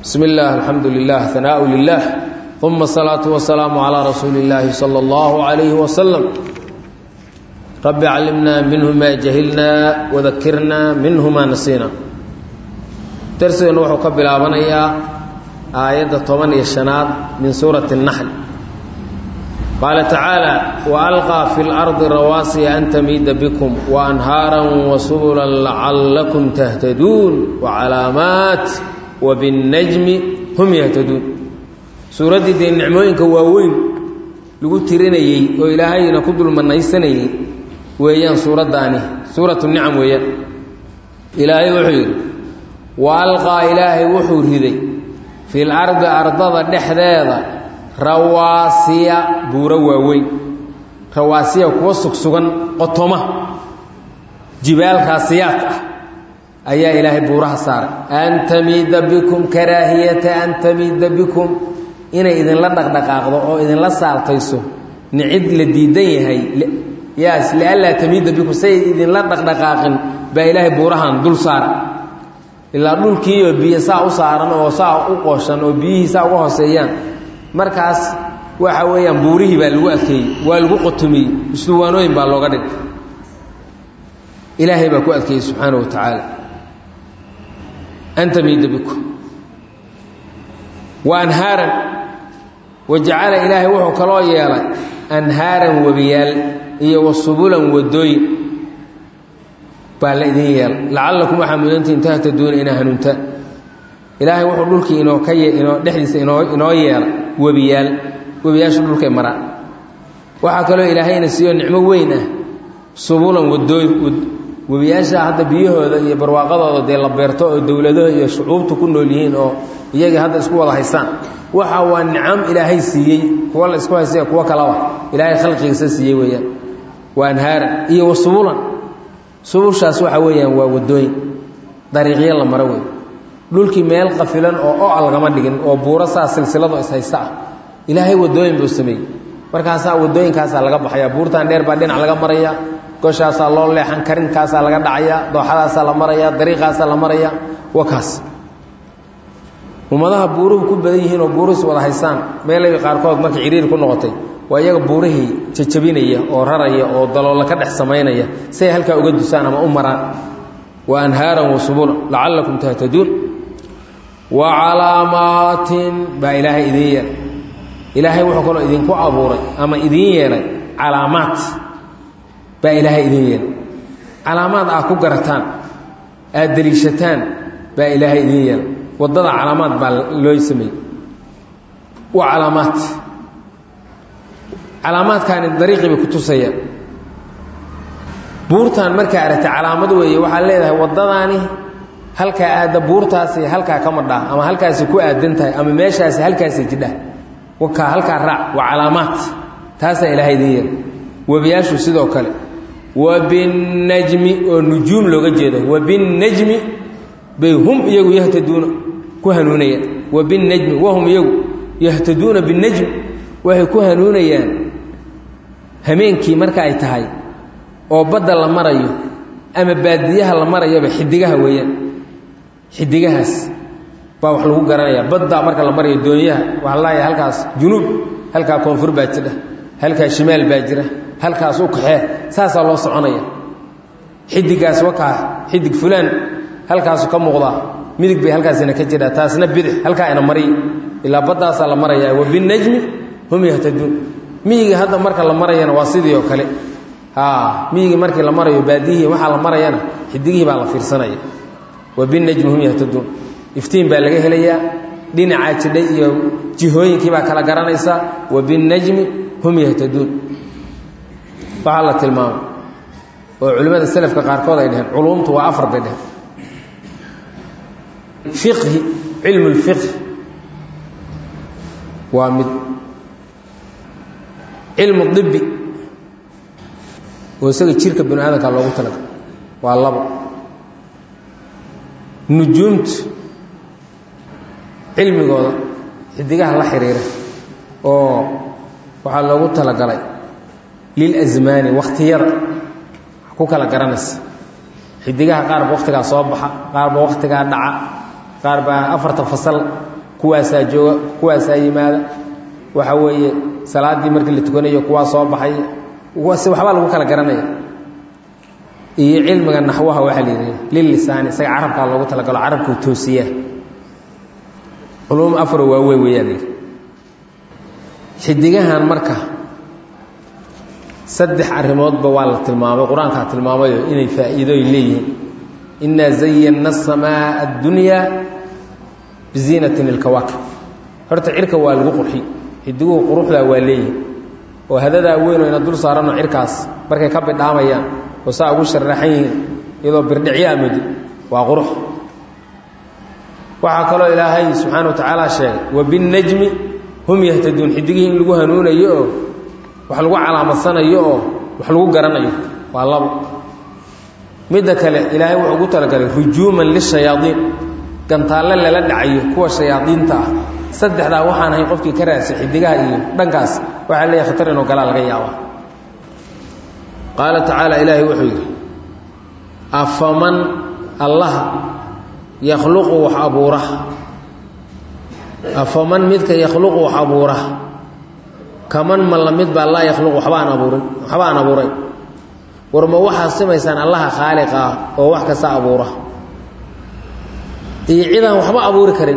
بسم الله الحمد لله ثناء لله ثم الصلاة والسلام على رسول الله صلى الله عليه وسلم رب علمنا منه ما جهلنا وذكرنا منه ما نسينا درسنا وحو كبلابنيا آية 18 من سورة النحل قال تعالى وألقى في الأرض رواسي أن تميد بكم وأنهارا وسبلا لعلكم تهتدون وعلامات وبالنجم هم يهتدون سورة دي النعموين كواوين لغو ترينيي وإلهي نكد المنيسنيي ويان سورة داني سورة النعم ويان إلهي وحير وألقى إلهي وحور هذي في الأرض أرضا دحذاذا rawaasiya buuro waaweyn rawaasiya kuwa sugsugan qotoma jibaal raasiyaad ah ayaa ilaahay buuraha saaray an tamiida bikum karaahiyata an tamiida bikum inay idinla dhaqdhaqaaqdo oo idinla saaltayso nicid la diidan yahay yaas lianlaa tamiida bikum say idinla dhaqdhaqaaqin baa ilaahay buurahan dul saaray ilaa dhulkiiyo biyo saa u saaran oo saa u qooshan oo biyihii saa uga hooseeyaan markaas waxa weeyaan buurihii baa lagu adkeeyey waa lagu qotomiyey isduwaanooyin baa looga dhigay ilaahay baa ku adkeeyey subxaana wa tacaala anta miida bikum wa anhaaran wa jacala ilaahay wuxuu kaloo yeelay anhaaran webiyaal iyo wa subulan wadooyin baa la idin yeelay lacallakum waxaa mudantihin tahtaduuna inaa hanuuntaan ilaahay wuxuu dhulkii inoo ka inoo dhexdiisa inoo inoo yeelay webiyaal webiyaashu dhulkay maraan waxaa kaloo ilaahayna siiyo nicmo weyn ah subulan wadooyin webiyaasha hadda biyahooda iyo barwaaqadooda dee la beerto oo dowladaha iyo shucuubtu ku nool yihiin oo iyagii hadda isku wada haystaan waxa waa nicam ilaahay siiyey kuwa la isku haystay kuwo kalaba ilaahay khalqigiisa siiyey weeyaan waa anhaara iyo wa subulan subushaas waxa weeyaan waa wadooyin dariiqyo la maro wey dhulkii meel qafilan oo oa lagama dhigin oo buuro saa silsilado ishaysta ah ilaahay wadooyin buu sameeyey markaasaa wadooyinkaasaa laga baxaya buurtan dheer baa dhinac laga maraya goshaasaa loo leexan karinkaasaa laga dhacaya dooxadaasaa la maraya dariiqaasaa la maraya wa kaas ummadaha buuruhu ku badan yihiin oo buuruhis wada haystaan meelay qaarkood marka ciriiri ku noqotay waa iyaga buurihii jajabinaya oo raraya oo daloola ka dhex samaynaya say halkaa uga dusaan ama u maraan wa anhaaran wa subula lacallakum tahtaduun wa calaamaatin baa ilaahay idiin yeelay ilaahay wuxuu kaloo idinku abuuray ama idiin yeelay calaamaad baa ilaahay idiin yeelay calaamaad aad ku garataan aad deliishataan baa ilaahay idiin yeelay waddada calaamaad baa loo sameeyey wa calaamaad calaamaadkaani dariiqii bay ku tusayaan buurtan markaa aragtay calaamad weeye waxaad leedahay waddadaani halkaa aadda buurtaasi halkaa ka madhaa ama halkaasi ku aadan tahay ama meeshaasi halkaasi jidha wakaa halkaa raac waa calaamaad taasaa ilaahay idiin yeelay webiyaashu sidoo kale wabinnajmi oo nujuum looga jeedo wabinnajmi bay hum iyagu yahtaduuna ku hanuunayaan wabinnajmi wahum iyagu yahtaduuna binnajm waxay ku hanuunayaan hameenkii marka ay tahay oo badda la marayo ama baadiyaha la marayaba xidigaha weeyaan xidigahaas baa wax lagu garanayaa baddaa marka la marayo doonyaha waxaa laaya halkaas junuub halkaa koonfur baa jira halkaa shimaal baa jira halkaas u kaxee saasaa loo soconaya xidigaas wakaa xidig fulaan halkaasu ka muuqdaa midig bay halkaasina ka jiraa taasna bidix halkaa ina mariy ilaa baddaasaa la marayaa wabinnajmi hum yahtaduun miyigii hadda marka la marayana waa sidii oo kale miyigii markii la marayo baadiyihii waxaa la marayana xidigihii baa la fiirsanaya wabinnajmi hum yahtaduun iftiin baa laga helayaa dhinacaa jidhay iyo jihooyinkii baa kala garanaysaa wabinnajmi hum yahtaduun waxaa la tilmaamay oo culimmada selafka qaarkood ay dheheen culuumtu waa afar bay dheheen fiqhi cilmu lfiqhi waa mid cilmu dibi oo isaga jirka binu aadamka loogu talagalay waa labo nujuumtu cilmigooda xidigaha la xiriira oo waxaa loogu talagalay lilasmaani wakhtiyada ku kala garanaysa xidigaha qaarba wakhtigaa soo baxa qaarba wakhtigaa dhaca qaar baa afarta fasal kuwaasaa jooga kuwaasaa yimaada waxa weeye salaaddii markii la tukanayo kuwaa soo baxay waxbaa lagu kala garanaya iyo cilmiga naxwaha waxaa la yidhi lilisaani isaga carabkaa loogu talagalo carabkuu toosiyaa culuum afaro waaweyn weeyaa la yidhi xidigahan marka saddex arrimoodba waa la tilmaamay qur-aankaa tilmaamayo inay faa'iidooy leeyihiin innaa zayanna asamaa addunyaa biziinatin ilkawaakib horta cirka waa lagu qurxi xidiguhu quruxdaa waa leeyihin oo hadadaa weyn oo ina dul saaranoo cirkaas markay ka bidhaamayaan oo saa ugu sharaxan yihiin iyadoo birdhicyo amudi waa qurux waxaa kaloo ilaahay subxaana wa tacaala sheegay wabinnajmi hum yahtaduun xidigihii in lagu hanuunayo oo wax lagu calaamadsanayo oo wax lagu garanayo waa labo midda kale ilaahay wuxuu ugu talagalay rujuuman lishayaadiin gantaalle lala dhacayo kuwa shayaadiinta ah saddexdaa waxaan ahayn qofkii ka raadsa xidigaha iyo dhankaas waxaa leeyahay khatar inuu galaa laga yaaba qaala tacaala ilaahay wuxuu yidhi afaman allaha yakhluqu wax abuura afaman midka yakhluqu wax abuura kaman ma la mid baa laa yakhluqu waxba aan abuurin waxba aan abuuray war ma waxaad simaysaan allaha khaaliq ah oo wax kasta abuura iyo cidaan waxba abuuri karin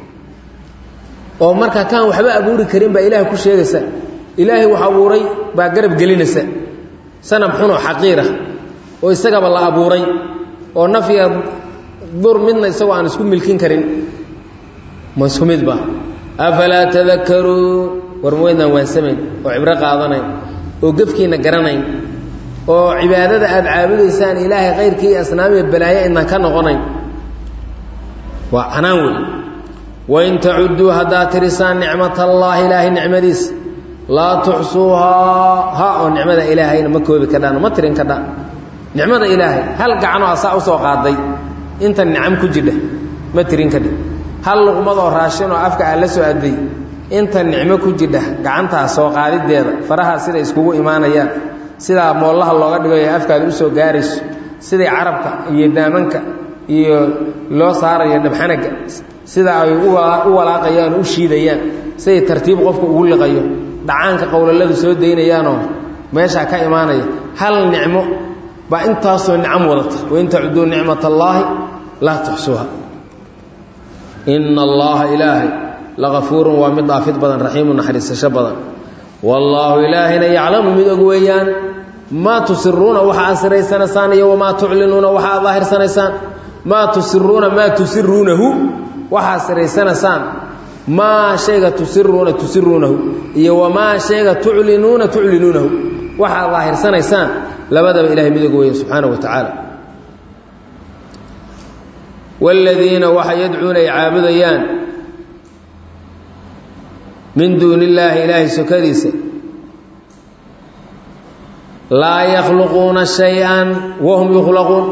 oo marka kaan waxba abuuri karin baa ilaahay ku sheegaysa ilaahay wax abuuray baa garab gelinaysa sanab xunoo xaqiirah oo isagaba la abuuray oo nafya dur midna isagoo aan isku milkin karin ma isku midba afalaa tadakaruun war maweydnaan waansamayn oo cibro qaadanayn oo gefkiinna garanayn oo cibaadada aada caabudaysaan ilaahay kayrkii iyo asnaamiya balaayo idnaan ka noqonayn waa canaan wey wain tacudduu haddaad tirisaan nicmat allaahi ilaahay nicmadiisa laa tuxsuuhaa ha oo nicmada ilaahayna ma koobi kadhaan ma tirin kadhaan nicmada ilaahay hal gacanoo asaa usoo qaaday inta nicam ku jidha ma tirin kadhi hal luqmadoo raashinoo afka aa la soo aday inta nicmo ku jidha gacantaas soo qaadideeda faraha siday iskugu imaanayaan sidaa moollaha looga dhigayo afkaada usoo gaarayso siday carabka iyo daamanka iyo loo saarayo dhabxanaga sida ay u walaaqayaan u shiidayaan siday tartiib qofka ugu liqayo dhacaanka qowlaladu soo daynayaanoo meeshaa ka imaanaya hal nicmo baa intaasoo nicam wadata wain tacuduu nicmat allaahi laa tuxsuuha ina allaha ilaahay lagafuurun waa mid dhaafid badan raxiimu naxariisasho badan wallaahu ilaahayna yaclamu mid og weeyaan maa tusiruuna waxa aad siraysanaysaan iyo wamaa tuclinuuna waxa aad daahirsanaysaan maa tusiruuna maa tusiruunahu waxaad siraysanaysaan maa shayga tusiruuna tusiruunahu iyo wamaa shayga tuclinuuna tuclinuunahu waxaad daahirsanaysaan labadaba ilahay mid og weeya subxaana wa tacaala waaladiina waxa yadcuuna ay caabudayaan min duuni illaahi ilaahay sokadiisa laa yakhluquuna shay-an wahum yukhlaquun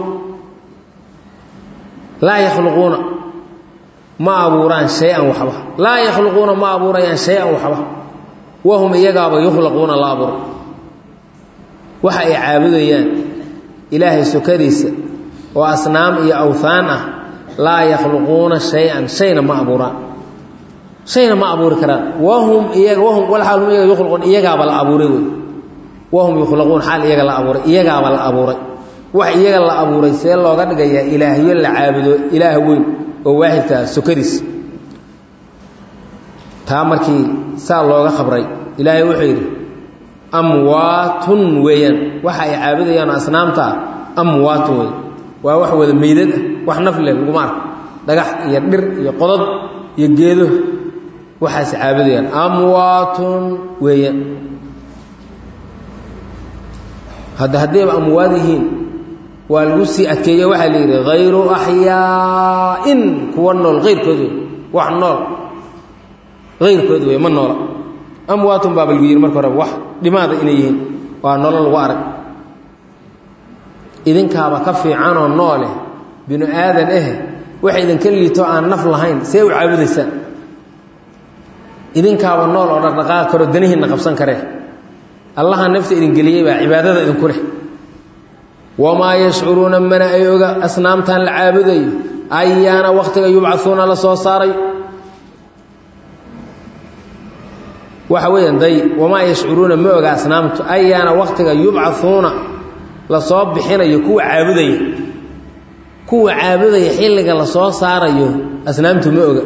laa yakhluquuna ma abuuraan shay-an waxba laa yakhluquuna ma abuurayaan shay-an waxba wahum iyagaaba yukhlaquuna la abuuray waxa ay caabudayaan ilaahay sokadiisa oo asnaam iyo awhaan ah laa yakhluquuna shay-an shayna ma abuuraan shayna ma abuuri karaan wahum iyaga wahum walaal hum iyaga yukhluquun iyagaaba la abuuray wey wahum yukhlaquun xaal iyaga la abuuray iyagaaba la abuuray wax iyaga la abuuray see looga dhigayaa ilaahyo la caabudo ilaah weyn oo waaxidkaa sokadiis taa markii saa looga khabray ilaahay wuxuu yidhi amwaatun weeyaan waxa ay caabudayaan asnaamta ah amwaatun wey waa wax wada meydad ah wax nafleh laguma arko dhagax iyo dhir iyo qodod iyo geedo waxaas caabudayaan amwaatun weeyaan hadda haddayba amwaad yihiin waa lagu sii adkeeye waxaa la yidhi hayru axyaa'in kuwa nool hayrkood wey wax nool hayrkood wey ma noola amwaatun baaba lagu yidhi marka horeba wax dhimaada inay yihiin waa nolo lagu arag idinkaaba ka fiicanoo noole binu aadan eh wax idinka liito aan naf lahayn see u caabudaysaan idinkaaba nool oo dhaqdhaqaaq karo danihiinna qabsan karee allaha nafta idin geliyey baa cibaadada idinku leh wamaa yashcuruuna mana ay oga asnaamtan la caabudayo ayaana wakhtiga yubcauuna la soo saaray waxa weeyaan day wamaa yashcuruuna ma oga asnaamtu ayaana waktiga yubcauuna lasoo bixinayo kuwa caabudaya kuwa caabudaya xilliga lasoo saarayo asnaamtu ma oga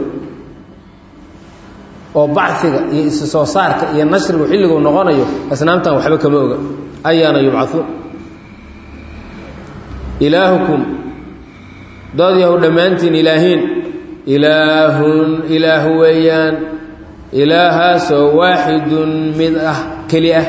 oo baciga iyo isu soo saarka iyo nashrigu xilligu noqonayo asnaamtan waxba kama oga ayaana yubcauun ilaahukum dad yahow dhammaantiin ilaahiin ilaahun ilaahu weeyaan ilaahaasoo waaxidun mid ah keli ah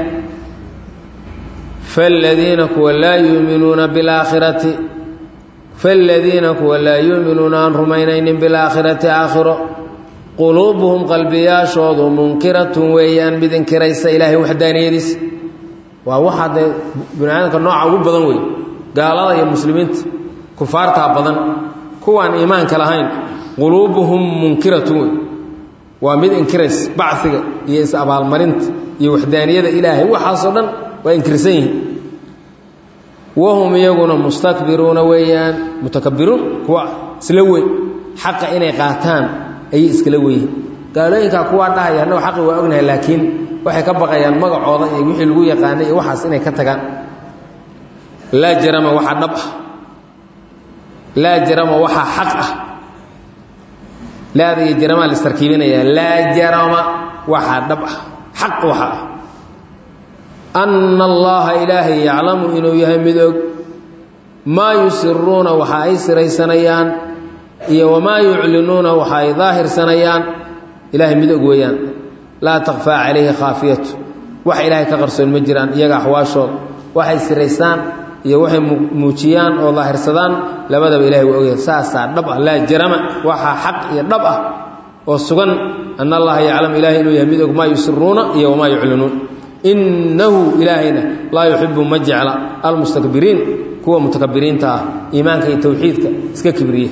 faaladiina kuwa laa yuuminuuna bilaakhirati faaladiina kuwa laa yuuminuuna aan rumaynaynin bilaakhirati aakhiro quluubuhum qalbiyaashoodu munkiratun weeyaan mid inkiraysa ilaahay waxdaaniyadiis waa waxaa dee bini aadamka nooca ugu badan wey gaalada iyo muslimiinta kufaartaa badan kuwaan iimaanka lahayn quluubuhum munkiratun wey waa mid inkirays baciga iyo is-abaalmarinta iyo waxdaaniyada ilaahay waxaasoo dhan waa inkirsan yihiin wahum iyaguna mustakbiruuna weeyaan mutakabiruun kuwa isla wey xaqa inay qaataan ayay iskala weyihiin gaalooyinkaa kuwaa dhahaya annago xaqi waa ognahay laakiin waxay ka baqayaan magacooda iyo wixii lagu yaqaanay iyo waxaas inay ka tagaan laa jarama waxaa dhab ah laa jarama waxaa xaq ah laada iyo jaramaa laistarkiibinayaa laa jarama waxaa dhab ah xaq waxa ah anna allaha ilaahay yaclamu inuu yahay mid og maa yusiruuna waxa ay siraysanayaan iyo wamaa yuclinuuna waxa ay daahirsanayaan ilaahay mid og weeyaan laa takfaa calayhi khaafiyatu wax ilaahay ka qarsoon ma jiraan iyaga axwaashooda waxay siraystaan iyo waxay muujiyaan oo daahirsadaan labadaba ilahay waa ogyahay saasaa dhab ah laa jarama waxaa xaq iyo dhab ah oo sugan ana allaha yaclamu ilahay inuu yahay mid og maa yusiruuna iyo wamaa yuclinuun innahu ilaahayna laa yuxibu ma jecla almustakbiriin kuwa mutakabiriinta ah iimaanka iyo towxiidka iska kibriye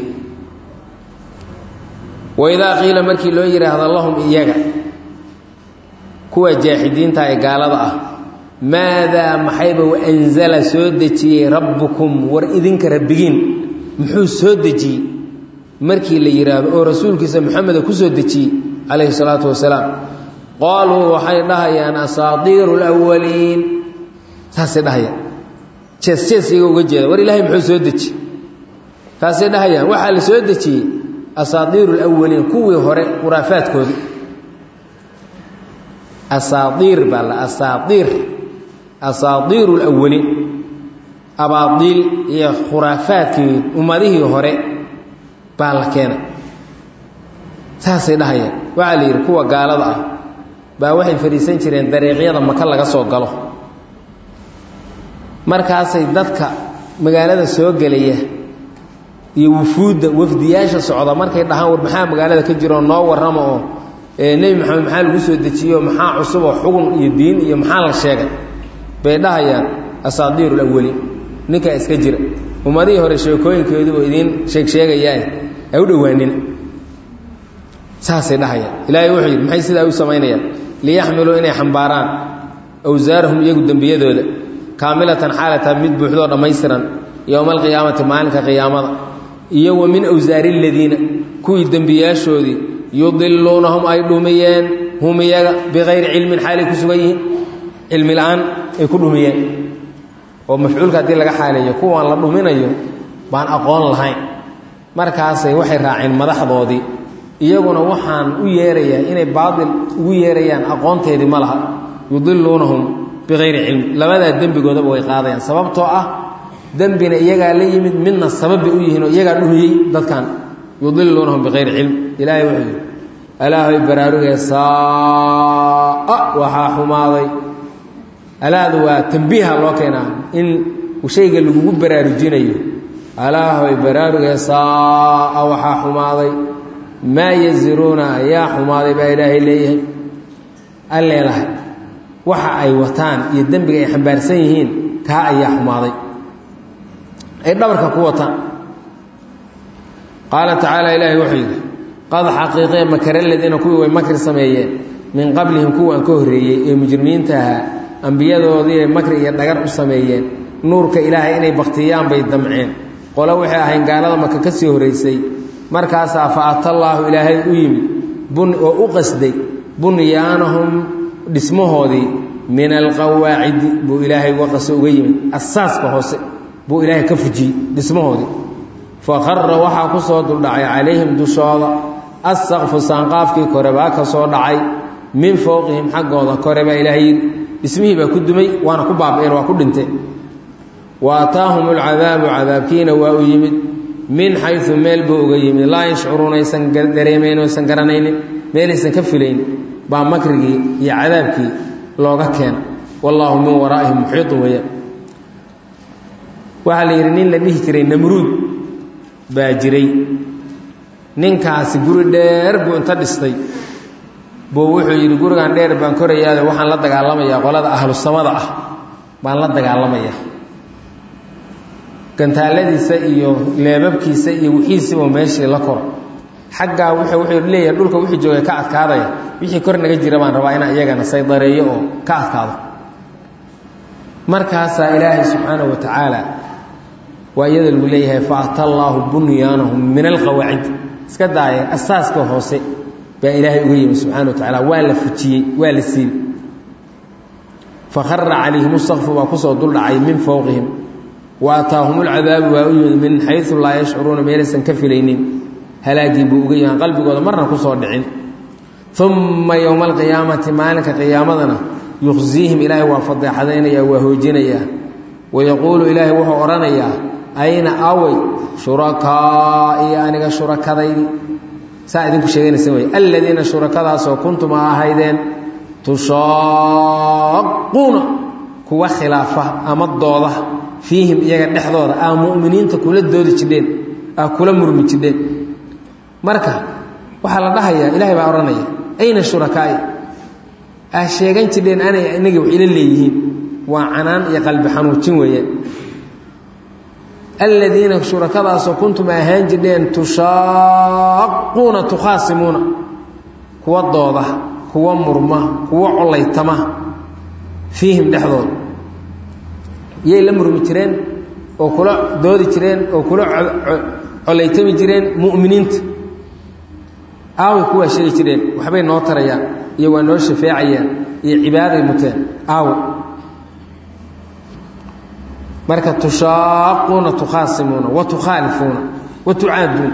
waidaa qiila markii loo yidhaahdo lahum iyaga kuwa jaaxidiinta ee gaalada ah maadaa maxayba anzala soo dejiyey rabbukum war idinka rabbigiin muxuu soo dejiyey markii la yidhaahdo oo rasuulkiisa moxameda ku soo dejiyey calayhi salaatu wasalaam qaaluu waxay dhahayaan asaadiiru lwaliin saasay dhahayaan jees jees iyaga uga jeeda war ilaahay muxuu soo dejiyey taasay dhahayaan waxaa la soo dejiyey asaadiiru lwaliin kuwii hore khuraafaadkoodii asaadiir baa la asaadiir asaadiiru lwaliin abaadiil iyo khuraafaadkii ummadihii hore baa la keenay saasay dhahayaan waxaa la yidhi kuwa gaalada ah baa waxay fadhiisan jireen dariiqyada maka laga soo galo markaasay dadka magaalada soo gelaya iyo wufuudda wafdiyaasha socda markay dhahaan war maxaa magaalada ka jiroo noo warrama oo nebi maxamed maxaa lagu soo dejiyo maxaa cusub oo xugun iyo diin iyo maxaa la sheegay bay dhahayaan asaadiiru lawaliin ninkaa iska jira ummadihii hore sheekooyinkeeduba idiin sheeg sheegayaa ha u dhowaanina saasay dhahayaan ilaahay wuxuu yidhi maxay sidaa u samaynayaan liyaxmiluu inay xambaaraan awsaarahum iyagu dembiyadooda kaamilatan xaalata mid buuxdoo dhammaystiran yowma alqiyaamati maalinka qiyaamada iyo wa min awsaari aladiina kuwii dembiyaashoodii yudiluunahum ay dhumiyeen hum iyaga bikayri cilmin xaalay ku sugan yihiin cilmi la-aan ay ku dhumiyeen oo mafcuulka haddii laga xaaleeyo kuwaan la dhuminayo baan aqoon lahayn markaasay waxay raaceen madaxdoodii iyaguna waxaan u yeerayaa inay baatil ugu yeerayaan aqoonteedii ma laha yudiluunahum bikayri cilmi labadaa dembigoodaba way qaadayaan sababtoo ah dembina iyagaa la yimid midna sababbay u yihiin oo iyagaa dhumiyey dadkan yudiluunahum bikayri cilm ilaahay wuxuu yidhi alaahay baraarugee saaa waxaa xumaaday alaadu waa tambiiha loo keenaa in shayga lagugu baraarujinayo alaahoy baraarugee saaa waxaa xumaaday maa yaziruuna ayaa xumaaday baa ilaahay leeyahay alleelahay waxa ay wataan iyo dembiga ay xambaarsan yihiin kaa ayaa xumaaday ay dhabarka ku wataan qaala tacaala ilaahay wuxuu yidhi qad xaqiiqee makara ladiina kuwii way makri sameeyeen min qablihim kuwaan ka horreeyey ee mujrimiinta ahaa ambiyadoodiibay makri iyo dhagar u sameeyeen nuurka ilaahay inay baktiyaan bay damceen qole waxay ahayn gaalada maka ka sii horraysay markaasaa fa atallaahu ilaahay u yimid bun oo u qasday bunyaanahum dhismahoodii min alqawaacidi buu ilaahay waqase uga yimid asaaska hoose buu ilaahay ka fujiyey dhismahoodii faqara waxaa ku soo duldhacay calayhim dushooda assaqfu saanqaafkii kore baa ka soo dhacay min fowqihim xaggooda kore baa ilaahay yidhi dhismihii baa ku dumay waana ku baaba'een waa ku dhinteen wa ataahum alcadaabu cadaabkiina waa u yimid min xayu meel buu uga yimid laa yashcuruuna aysan dareemayn aysan garanaynin meelaysan ka filayn baa makrigii iyo cadaabkii looga keena wallaahu min waraa'ihim muxiiطun weeyaan waxaa la yidhi nin la dhihi jiray namruud baa jiray ninkaasi guri dheer buu inta dhistay buu wuxuu yidhi gurigan dheer baan korayaade waxaan la dagaalamayaa qolada ahlu samada ah baan la dagaalamayaa gantaaladiisa iyo leebabkiisa iyo wixiisiba meeshii la koro xaggaa wuxuu wuxuu leeyahay dhulka wixii joogay ka adkaadaya wixii kor naga jira baan rabaa inaan iyagana saydareeyo oo ka adkaado markaasaa ilaahay subxaanahu wa tacaala waa iyada lagu leeyahay fa ata allaahu bunyaanahum min alqawaacid iska daaya asaaska hoose baa ilaahay uga yimi subxana wa tacaala waa la fujiyey waa la siibay fakhara calayhim sakfu baa kusoo duldhacay min fowqihim wa ataahum lcadaabu waa u yimid min xayu laa yashcuruuna meelaysan ka filaynin halaagii buu uga yahan qalbigooda marna kusoo dhicin uma yowma alqiyaamati maalinka qiyaamadana yuqsiihim ilaahay waa fadeexadaynaya waa hoojinayaa wayaquulu ilaahay wuxuu odhanayaa ayna awey shurakaa'i aniga shurakadaydi saa idinku sheeganaysa wey aladiina shurakadaasoo kuntum a ahaydeen tushaaquuna kuwa khilaafa ama dooda fiihim iyaga dhexdooda aa mu'miniinta kula doodi jidheen aa kula murmi jidheen marka waxaa la dhahayaa ilaahay baa odhanaya ayna shurakaa'i aa sheegan jidheen anay inagii wax ila leeyihiin waa canaan iyo qalbi xanuujin weeyaan aladiina shurakadaasoo kuntum ahaan jidheen tushaaquuna tukhaasimuuna kuwa dooda kuwa murma kuwa colaytama fiihim dhexdooda yay la murmi jireen oo kula doodi jireen oo kula colaytami jireen mu'miniinta aaway kuwaa sheegi jireen waxbay noo tarayaan iyo waa noo shafeecayaan iyo cibaaday muteen aawo marka tushaaquuna tukhaasimuuna wa tukhaalifuuna wa tucaaduun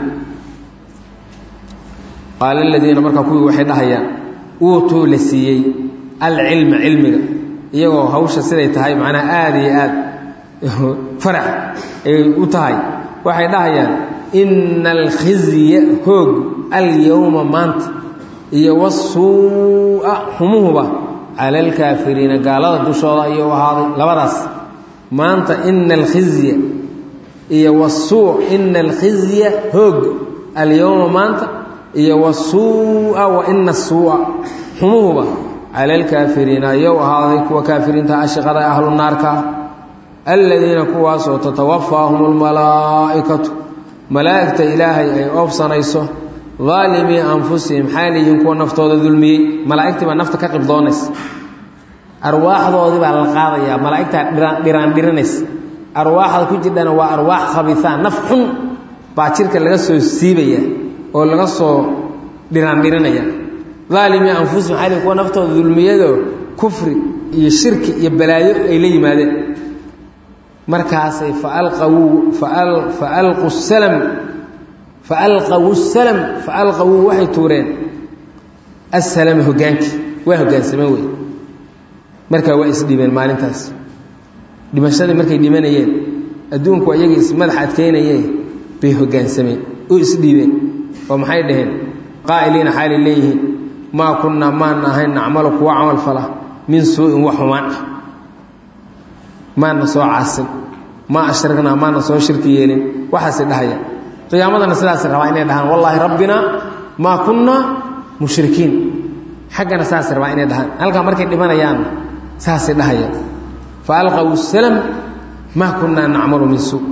qaala aladiina markaa kuwii waxay dhahayaan uutuu la siiyey alcilma cilmiga iyagoo hawsha siday tahay macnaha aada iyo aad farax ay u tahay waxay dhahayaan ina alkhizya hoog alyowma maanta iyo wasuu'a humuhuba cala alkaafiriina gaalada dushooda ayuu ahaaday labadaas maanta ina alkhizya iyo wasuu ina alkhizya hoog alyowma maanta iyo wasuu'a wa ina suu'a xumuhuba cala alkaafiriina ayou ahaaday kuwa kaafiriinta ashiqada ahlu naarka aladiina kuwaasoo tatawafaahum almalaa'ikatu malaa'igta ilaahay ay oobsanayso daalimii anfusihim xaaliyiin kuwa naftooda dulmiyey malaa'igtii baa nafta ka qibdoonaysa arwaaxdoodii baa la qaadayaa malaa'igtaa dhiraan dhiranaysa arwaaxda ku jirdhana waa arwaax khabiisaan naf xun baa jirka laga soo siibaya oo laga soo dhiraan dhiranaya daalimii anfusihim xaaliyiin kuwa naftooda dulmiyadoo kufri iyo shirki iyo balaayo ay la yimaadeen markaasay faalqawuu faalqu salam faalqawu salam faalqawuu waxay tuureen assalama hogaankii waa hogaansameen wey markaa waa isdhibeen maalintaas dhimashadii markay dhimanayeen adduunku ayagii ismadax adkeynayeen bay hogaansameen u isdhiibeen oo maxay dhaheen qaa'iliina xaalay leeyihiin maa kunnaa maana ahayn nacmalu kuwa camal fala min suu-in wax xumaan ah maana soo caasin maa ashraknaa maana soo shirki yeelin waxaasay dhahayaan qiyaamadana sidaasay rabaa inay dhahaan wallaahi rabbinaa maa kunnaa mushrikiin xaggana saasay rabaa inay dhahaan halkaa markay dhimanayaan saasay dhahayaan fa alqaw salam maa kunnaa nacmalu min suu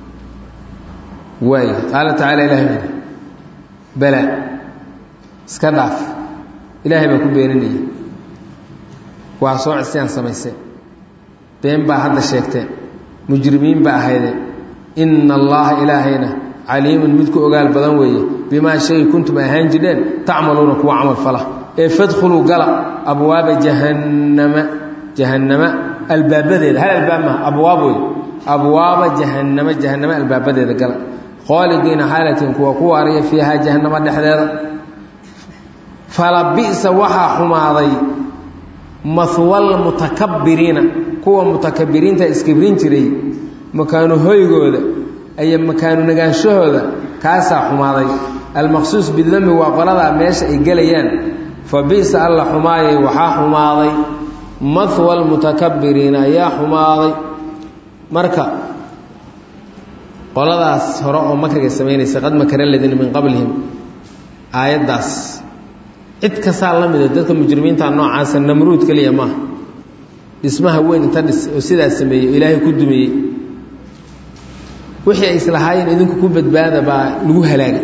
waay qaala tacaala ilahay wuxuui bala iska dhaaf ilaahay baa ku beeninaya waa soo cisyaan samayseen been baa hadda sheegteen mujrimiin baa ahaydeen ina allaha ilaahayna caliimun mid ku ogaal badan weeye bimaa shay kuntum ahaan jidheen tacmaluuna kuwa camal fala ee fadkhuluu gala abwaaba jahannama jahannama albaabadeeda hal albaab maha abwaab wey abwaaba jahannama jahannama albaabadeeda gala khaalidiina xaalatin kuwa ku waaraya fiihaa jahannama dhexdeeda fala bi'sa waxaa xumaaday mahwal mutakabiriina kuwa mutakabiriinta iskibrin jiray makaanu hoygooda iyo makaanu nagaanshahooda kaasaa xumaaday almaqsuus bidami waa qoladaa meesha ay gelayaan fa bi'sa alla xumaayay waxaa xumaaday mahwa lmutakabiriina ayaa xumaaday marka qoladaas hore oo makriga samaynaysa qad makara ladina min qablihim aayaddaas cid kastaa la mida dadka mujrimiinta noocaasa namruud keliya maaha dhismaha weyn inta dhis oo sidaas sameeyey ilaahay ku dumiyey wixii ay islahaayeen idinku ku badbaada baa lagu halaagay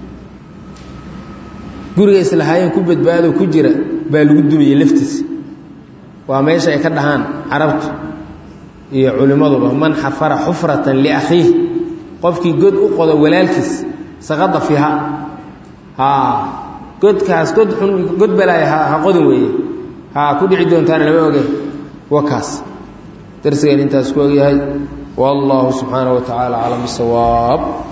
guriga islahaayeen ku badbaado ku jira baa lagu dumiyey laftiisa waa meesha ay ka dhahaan carabtu iyo culimmaduba man xafara xufratan liakhiih qofkii god u qodo walaalkiis saqada fiiha haa godkaas god xun god balaaya ha qodin weeye haa ku dhici doontaana lama oge wakaas darsigeen intaas ku ogyahay wallahu subxaanaه wa tacaala aclam bisawaab